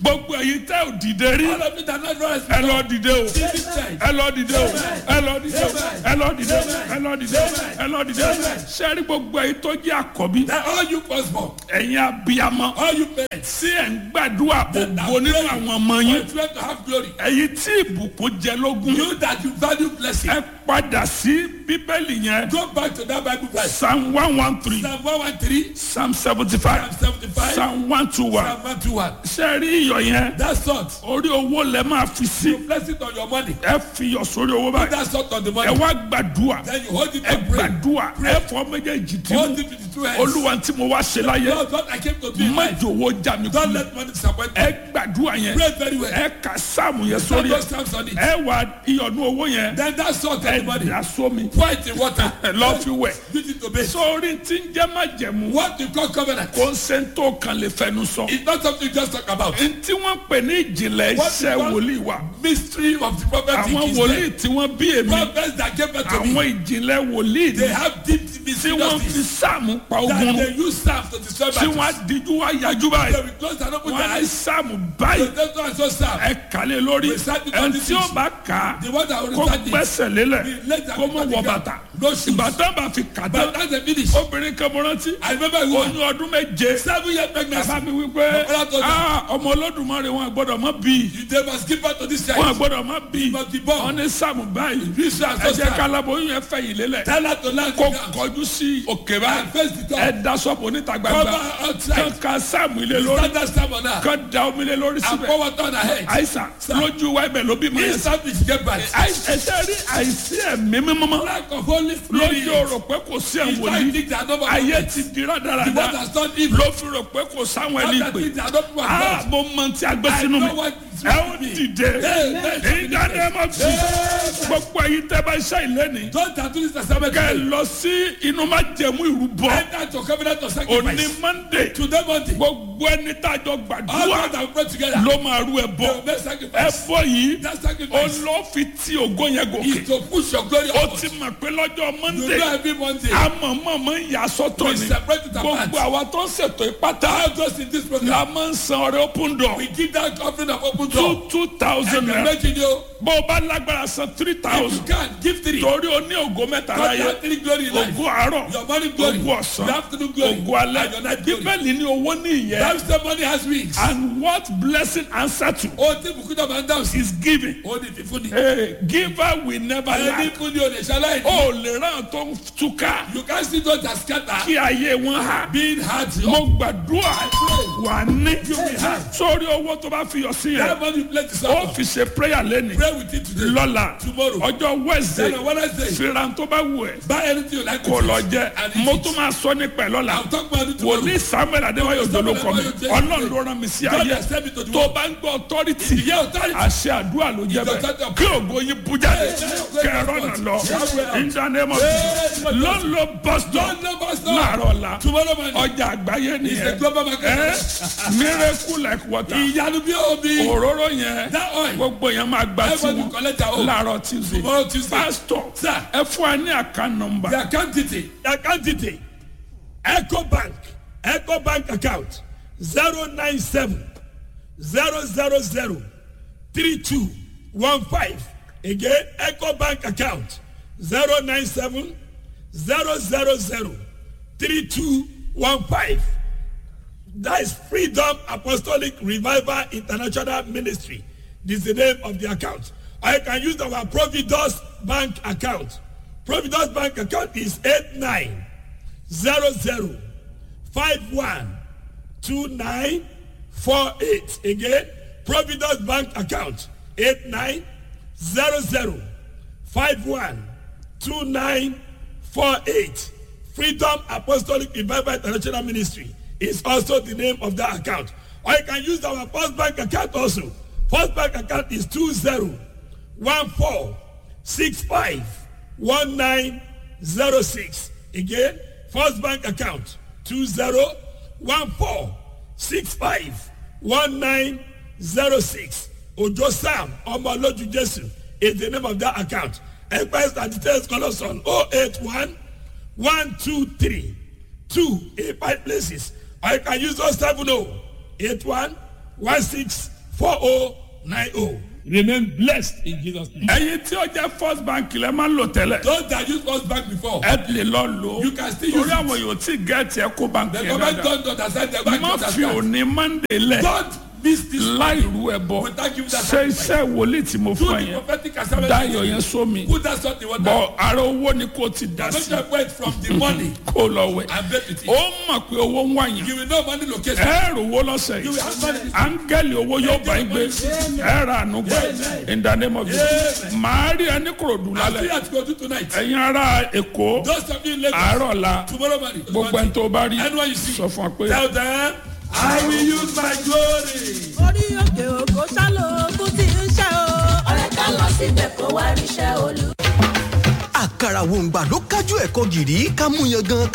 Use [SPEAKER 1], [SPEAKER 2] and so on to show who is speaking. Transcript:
[SPEAKER 1] gbogbo ẹ̀yin tẹ́ ò dìde rí
[SPEAKER 2] All of you that not rise
[SPEAKER 1] ẹ lọ dìde o
[SPEAKER 2] This is time.
[SPEAKER 1] ẹ lọ dìde o ẹ lọ dìde o ẹ lọ dìde o ẹ lọ dìde o ẹ lọ dìde o sẹ́rí gbogbo ẹ̀yin tó jẹ́ àkọ́bí
[SPEAKER 2] That all you firstborn,
[SPEAKER 1] ẹ̀yin abiyamọ
[SPEAKER 2] all you parents,
[SPEAKER 1] tí ẹ̀ ń gbàdúrà ògo nínú àwọn ọmọ
[SPEAKER 2] you
[SPEAKER 1] yín
[SPEAKER 2] try to have glory.
[SPEAKER 1] ẹ̀yin tí ìbùkún jẹ lógún
[SPEAKER 2] You that you value blessing,
[SPEAKER 1] ẹ padà sí bíbélì yẹn
[SPEAKER 2] go back to that Bible verse.
[SPEAKER 1] psalm one one three
[SPEAKER 2] Psalm 113,
[SPEAKER 1] psalm seventy five
[SPEAKER 2] Psalm 75,
[SPEAKER 1] psalm one two one
[SPEAKER 2] Psalm 121.
[SPEAKER 1] sẹ́rí iyọ̀ yẹn
[SPEAKER 2] That salt,
[SPEAKER 1] orí owó lẹ máa fi sí
[SPEAKER 2] you place it on your money.
[SPEAKER 1] ẹ fi iyọ̀ sórí owó
[SPEAKER 2] Put
[SPEAKER 1] báyìí
[SPEAKER 2] that salt on the
[SPEAKER 1] ẹ
[SPEAKER 2] money.
[SPEAKER 1] wá gbàdúrà
[SPEAKER 2] Then you hold it
[SPEAKER 1] ẹ
[SPEAKER 2] and pray.
[SPEAKER 1] gbàdúrà ẹ fọ méjèèjì tí
[SPEAKER 2] Hold
[SPEAKER 1] mo
[SPEAKER 2] it with the two hands.
[SPEAKER 1] olúwa tí mo wá ṣe láyé
[SPEAKER 2] Lord, what I came to do in
[SPEAKER 1] má
[SPEAKER 2] life.
[SPEAKER 1] jòwó já mi
[SPEAKER 2] Don't
[SPEAKER 1] kú
[SPEAKER 2] let money disappoint
[SPEAKER 1] ẹ
[SPEAKER 2] me.
[SPEAKER 1] gbàdúrà yẹn
[SPEAKER 2] Pray very well.
[SPEAKER 1] ẹ kà sáàmù yẹn
[SPEAKER 2] Put
[SPEAKER 1] sórí
[SPEAKER 2] those
[SPEAKER 1] ẹ
[SPEAKER 2] stamps on it.
[SPEAKER 1] ẹ wà iyọ̀nù owó yẹn
[SPEAKER 2] Then that salt on
[SPEAKER 1] ẹ
[SPEAKER 2] the money.
[SPEAKER 1] dà sómi
[SPEAKER 2] Pour it in water.
[SPEAKER 1] ẹ lọ́ fi wẹ̀
[SPEAKER 2] Use it to bathe.
[SPEAKER 1] sórí tí ń jẹ́ má jẹ̀mú
[SPEAKER 2] What you call covenant
[SPEAKER 1] kó ń ṣe ń tó kan lè fẹnu sọ
[SPEAKER 2] is not something you just talk about.
[SPEAKER 1] ntí wọ́n pè ní ìjìnlẹ̀
[SPEAKER 2] What
[SPEAKER 1] iṣẹ́
[SPEAKER 2] you call-
[SPEAKER 1] wòlíì wa
[SPEAKER 2] Mystery of the prophet
[SPEAKER 1] àwọn
[SPEAKER 2] is
[SPEAKER 1] wòlíì
[SPEAKER 2] there.
[SPEAKER 1] tí wọ́n bí èmi
[SPEAKER 2] Prophets that gave birth to me,
[SPEAKER 1] àwọn ìjìnlẹ̀ wòlíì
[SPEAKER 2] they
[SPEAKER 1] ni
[SPEAKER 2] have deep
[SPEAKER 1] tí wọ́n fi
[SPEAKER 2] mysteries
[SPEAKER 1] sáàmù pa
[SPEAKER 2] that
[SPEAKER 1] ogun
[SPEAKER 2] they use staff to destroy
[SPEAKER 1] tí wọ́n
[SPEAKER 2] battles.
[SPEAKER 1] á díjú wá yájú báyìí
[SPEAKER 2] They will close and open
[SPEAKER 1] wọ́n
[SPEAKER 2] their
[SPEAKER 1] á ní
[SPEAKER 2] eyes.
[SPEAKER 1] sáàmù
[SPEAKER 2] So
[SPEAKER 1] báyìí
[SPEAKER 2] that's why I saw staff.
[SPEAKER 1] ẹ kàlẹ́ lórí
[SPEAKER 2] Recite it
[SPEAKER 1] ẹni
[SPEAKER 2] on
[SPEAKER 1] tí
[SPEAKER 2] the
[SPEAKER 1] ó
[SPEAKER 2] feet.
[SPEAKER 1] bá kà á
[SPEAKER 2] The one that will
[SPEAKER 1] kó
[SPEAKER 2] recite it.
[SPEAKER 1] gbẹ́sẹ̀ lélẹ̀
[SPEAKER 2] The legs
[SPEAKER 1] kó mọ̀
[SPEAKER 2] are
[SPEAKER 1] wọ
[SPEAKER 2] put
[SPEAKER 1] bàtà
[SPEAKER 2] No shoes.
[SPEAKER 1] ìbátan bá fi kà
[SPEAKER 2] But
[SPEAKER 1] tán
[SPEAKER 2] that's the finish.
[SPEAKER 1] obìnrin kan mo rántí
[SPEAKER 2] I remember a woman,
[SPEAKER 1] oyún ọdún méje
[SPEAKER 2] seven years pregnancy.
[SPEAKER 1] bàbá mi wí pé
[SPEAKER 2] Bàbá tó dà.
[SPEAKER 1] "Ah, ọmọ olódùmarè wọn gbọ́dọ̀ mọ́ bí
[SPEAKER 2] You they must give birth to this
[SPEAKER 1] wọn
[SPEAKER 2] child.
[SPEAKER 1] gbọ́dọ̀ mọ́ bí
[SPEAKER 2] must be born.
[SPEAKER 1] wọn ní sáàmù báyìí
[SPEAKER 2] This child
[SPEAKER 1] ẹ
[SPEAKER 2] so
[SPEAKER 1] jẹ́
[SPEAKER 2] sad.
[SPEAKER 1] kálábóyún yẹn fẹ́ yìí lélẹ̀
[SPEAKER 2] Tell her to land
[SPEAKER 1] kó
[SPEAKER 2] it down.
[SPEAKER 1] kọjú sí òkè
[SPEAKER 2] And
[SPEAKER 1] báyìí
[SPEAKER 2] face the
[SPEAKER 1] ẹ
[SPEAKER 2] top.
[SPEAKER 1] da sọ́pù oníta
[SPEAKER 2] Cover
[SPEAKER 1] gbangba
[SPEAKER 2] her outside.
[SPEAKER 1] kán ka sáàmù ilé lórí
[SPEAKER 2] Stand that stamp on her.
[SPEAKER 1] kán da omi lé lórí
[SPEAKER 2] And
[SPEAKER 1] síbẹ̀
[SPEAKER 2] pour water on her head.
[SPEAKER 1] àìsàn lójú wa ibẹ̀ ló bí mọ́
[SPEAKER 2] This
[SPEAKER 1] yẹn
[SPEAKER 2] stamp is get back.
[SPEAKER 1] ẹsẹ̀ rí àìsí ẹ̀mí mímọ́
[SPEAKER 2] Lack of Holy Spirit.
[SPEAKER 1] lójú rò pé kò sí
[SPEAKER 2] It's
[SPEAKER 1] ẹ̀wọ̀n
[SPEAKER 2] why
[SPEAKER 1] ní
[SPEAKER 2] things that no one
[SPEAKER 1] ayé
[SPEAKER 2] knows.
[SPEAKER 1] ti di
[SPEAKER 2] The one
[SPEAKER 1] rádaràda
[SPEAKER 2] that's done evil.
[SPEAKER 1] ló fi rò pé kò sáwọn ẹni
[SPEAKER 2] Other
[SPEAKER 1] pè
[SPEAKER 2] things that no one
[SPEAKER 1] á
[SPEAKER 2] knows.
[SPEAKER 1] mo mọ tí a gbé
[SPEAKER 2] I
[SPEAKER 1] sínú mi
[SPEAKER 2] know what is
[SPEAKER 1] ẹ ó
[SPEAKER 2] with me.
[SPEAKER 1] dìde
[SPEAKER 2] Amen.
[SPEAKER 1] ìdánimọ̀ tí gbogbo ẹ̀yin tẹ́ bá iṣẹ́ ìlẹ́ni
[SPEAKER 2] Don't tattoo this testament.
[SPEAKER 1] kẹ́ ẹ lọ sí inú má jẹ̀mú ìrúbọ
[SPEAKER 2] Enter to covenant of
[SPEAKER 1] òní
[SPEAKER 2] sacrifice.
[SPEAKER 1] monday
[SPEAKER 2] Today Monday.
[SPEAKER 1] gbogbo ẹni tá a jọ
[SPEAKER 2] All
[SPEAKER 1] gbàdúrà
[SPEAKER 2] those that pray together.
[SPEAKER 1] ló máa rú ẹ
[SPEAKER 2] They
[SPEAKER 1] bọ
[SPEAKER 2] will make
[SPEAKER 1] ẹ
[SPEAKER 2] sacrifice.
[SPEAKER 1] bọ yìí
[SPEAKER 2] That
[SPEAKER 1] ó
[SPEAKER 2] sacrifice
[SPEAKER 1] lọ fi tí ògo yẹn gòkè
[SPEAKER 2] is to push your glory
[SPEAKER 1] ó
[SPEAKER 2] upward.
[SPEAKER 1] ti mọ̀ pé lọ́jọ́
[SPEAKER 2] You
[SPEAKER 1] monday
[SPEAKER 2] know every Monday.
[SPEAKER 1] amọ̀mọ̀mọ̀ ń yà sọ́tọ̀
[SPEAKER 2] We
[SPEAKER 1] ni
[SPEAKER 2] separate it apart.
[SPEAKER 1] gbogbo àwa tó ń ṣètò ìpátá
[SPEAKER 2] All those in this program.
[SPEAKER 1] la máa ń san ọrẹ open door
[SPEAKER 2] We give that offering of open door.
[SPEAKER 1] two two thousand
[SPEAKER 2] And
[SPEAKER 1] naira
[SPEAKER 2] imagine you.
[SPEAKER 1] bó o bá lágbára san three
[SPEAKER 2] If you
[SPEAKER 1] thousand
[SPEAKER 2] can, give three.
[SPEAKER 1] torí o ní ògo mẹ́ta
[SPEAKER 2] God
[SPEAKER 1] láyé
[SPEAKER 2] has three glory in life.
[SPEAKER 1] ògo àárọ̀
[SPEAKER 2] Your morning glory.
[SPEAKER 1] ògo ọ̀sán
[SPEAKER 2] Your afternoon glory.
[SPEAKER 1] ògo alẹ́
[SPEAKER 2] And your night glory.
[SPEAKER 1] bíbélì ní owó ní ìyẹn
[SPEAKER 2] That same money has wings.
[SPEAKER 1] and what blessing answer to
[SPEAKER 2] Ó ti bùkún náà máa ń dáhùn sí.
[SPEAKER 1] is giving
[SPEAKER 2] Ó ní fífún ni.
[SPEAKER 1] hey, giver will never
[SPEAKER 2] Ẹni
[SPEAKER 1] lack
[SPEAKER 2] fún ni o lè ṣaláì ní.
[SPEAKER 1] o lè ràn tó ń túká
[SPEAKER 2] You can see those that scatter.
[SPEAKER 1] kí ayé wọn hà
[SPEAKER 2] Being hard.
[SPEAKER 1] mo gbàdúrà wà ní sórí owó tó bá fi yọ sí
[SPEAKER 2] That
[SPEAKER 1] yẹn
[SPEAKER 2] money you pledge to
[SPEAKER 1] ó
[SPEAKER 2] someone.
[SPEAKER 1] fi ṣe prayer lẹ́nu
[SPEAKER 2] Pray with it today.
[SPEAKER 1] lọ́la
[SPEAKER 2] Tomorrow.
[SPEAKER 1] ọjọ́ wednesday
[SPEAKER 2] Then on Wednesday.
[SPEAKER 1] fìràn tó bá wù ẹ́
[SPEAKER 2] Buy anything you like.
[SPEAKER 1] kò
[SPEAKER 2] with
[SPEAKER 1] lọ
[SPEAKER 2] it.
[SPEAKER 1] jẹ
[SPEAKER 2] And eat
[SPEAKER 1] mo
[SPEAKER 2] it.
[SPEAKER 1] tún máa sọ nípa ẹ̀ lọ́la
[SPEAKER 2] I'll talk about it tomorrow.
[SPEAKER 1] wòlíì samuel adéwáyò dolókọ mi ọlọ́run ló rán mi sí
[SPEAKER 2] God
[SPEAKER 1] ayé
[SPEAKER 2] has sent me to the
[SPEAKER 1] tó
[SPEAKER 2] world.
[SPEAKER 1] bá ń gbọ́ authority
[SPEAKER 2] Ìyá authority.
[SPEAKER 1] àṣẹ àdúrà ló jẹ́ bẹ́ẹ̀ kí ògo yín bú jáde kẹrọ náà lọ ìdánimọ̀ lọ́nlọ́ bọ́sítọ̀
[SPEAKER 2] Don't never stop.
[SPEAKER 1] láàárọ̀ la
[SPEAKER 2] Tomorrow morning.
[SPEAKER 1] ọjà àgbáyé
[SPEAKER 2] It's a
[SPEAKER 1] nìyẹn
[SPEAKER 2] global market.
[SPEAKER 1] ẹ miracle like water
[SPEAKER 2] Ìyanu bí omi.
[SPEAKER 1] òróró yẹn
[SPEAKER 2] That oil.
[SPEAKER 1] gbogbo yẹn máa gba
[SPEAKER 2] Everybody
[SPEAKER 1] tiwọn
[SPEAKER 2] collect their own.
[SPEAKER 1] láàárọ̀ tuesday
[SPEAKER 2] Tomorrow Tuesday.
[SPEAKER 1] pastor
[SPEAKER 2] Sir.
[SPEAKER 1] ẹ fún wa ní àká nọmba
[SPEAKER 2] The account detail. The account detail. Echo Bank. Echo Bank account. zero nine seven zero zero zero three two one five. Again, Echo Bank account. zero nine seven zero zero zero three two one five. That is Freedom Apostolic Revival International Ministry. This is the name of the account. I can use our Providus Bank account. Providus Bank account is 8900512948. Again, Providus Bank account 8900512948. Freedom Apostolic Revival International Ministry is also the name of that account. Or you can use our First Bank account also. First Bank account is 2014651906. Again, First Bank account 2014651906. Ojo Sam Omoloju Jesu is the name of that account. Enquiries and details call us on 081 one two three two in five places or you can use those seven oh eight one one six four oh nine oh remain blessed in jesus name.
[SPEAKER 1] ẹyin tí ó jẹ́ first bank lẹ́ máa ń lò tẹ́lẹ̀
[SPEAKER 2] those that use first bank before.
[SPEAKER 1] ẹ lè lọ lò ó
[SPEAKER 2] You can still use
[SPEAKER 1] torí àwọn yòó tí gẹ̀ẹ́tì ẹ kó bank
[SPEAKER 2] the
[SPEAKER 1] yẹn
[SPEAKER 2] government
[SPEAKER 1] dáadáa
[SPEAKER 2] don't understand the bank
[SPEAKER 1] má
[SPEAKER 2] don't
[SPEAKER 1] fi
[SPEAKER 2] understand.
[SPEAKER 1] òní monday lẹ̀
[SPEAKER 2] don't miss this
[SPEAKER 1] láì rú ẹ bọ
[SPEAKER 2] Without giving that
[SPEAKER 1] ṣe iṣẹ́ wòlíì tí mo
[SPEAKER 2] do
[SPEAKER 1] fún ẹ
[SPEAKER 2] the
[SPEAKER 1] yẹn
[SPEAKER 2] prophetic assignment.
[SPEAKER 1] dáyọ̀ yẹn sómi
[SPEAKER 2] put that salt in water.
[SPEAKER 1] bọ̀ ara owó ni kò ti dà
[SPEAKER 2] don't
[SPEAKER 1] sí
[SPEAKER 2] just wait from the money
[SPEAKER 1] kó lọ wẹ̀
[SPEAKER 2] and bet with it.
[SPEAKER 1] ó mọ̀ pé owó ń wáyàn
[SPEAKER 2] you will know money location.
[SPEAKER 1] ẹ rò owó lọ́sẹ̀
[SPEAKER 2] you will
[SPEAKER 1] yìí
[SPEAKER 2] have money.
[SPEAKER 1] áńgẹ́lì owó yóò bá yín gbé ẹ ra àánú gbà in the name of Jesus màá rí ẹni kòròdú
[SPEAKER 2] I see
[SPEAKER 1] lálẹ́
[SPEAKER 2] at go to tonight.
[SPEAKER 1] ẹ̀yin ará èkó
[SPEAKER 2] those of you in Lagos.
[SPEAKER 1] àárọ̀ la
[SPEAKER 2] tomorrow morning.
[SPEAKER 1] gbogbo ẹni tó bá rí
[SPEAKER 2] anyone you see.
[SPEAKER 1] sọ fún wa pé
[SPEAKER 2] tell them I will use my glory.
[SPEAKER 3] orí òkè òkò sálò ogún tí ń ṣe o. ọ̀rẹ́ ká lọ síbẹ̀ kó wá ríṣẹ́ olú.
[SPEAKER 4] àkàrà wòǹgbà ló kájú ẹ̀kọ́ gìrì ká mú yan gan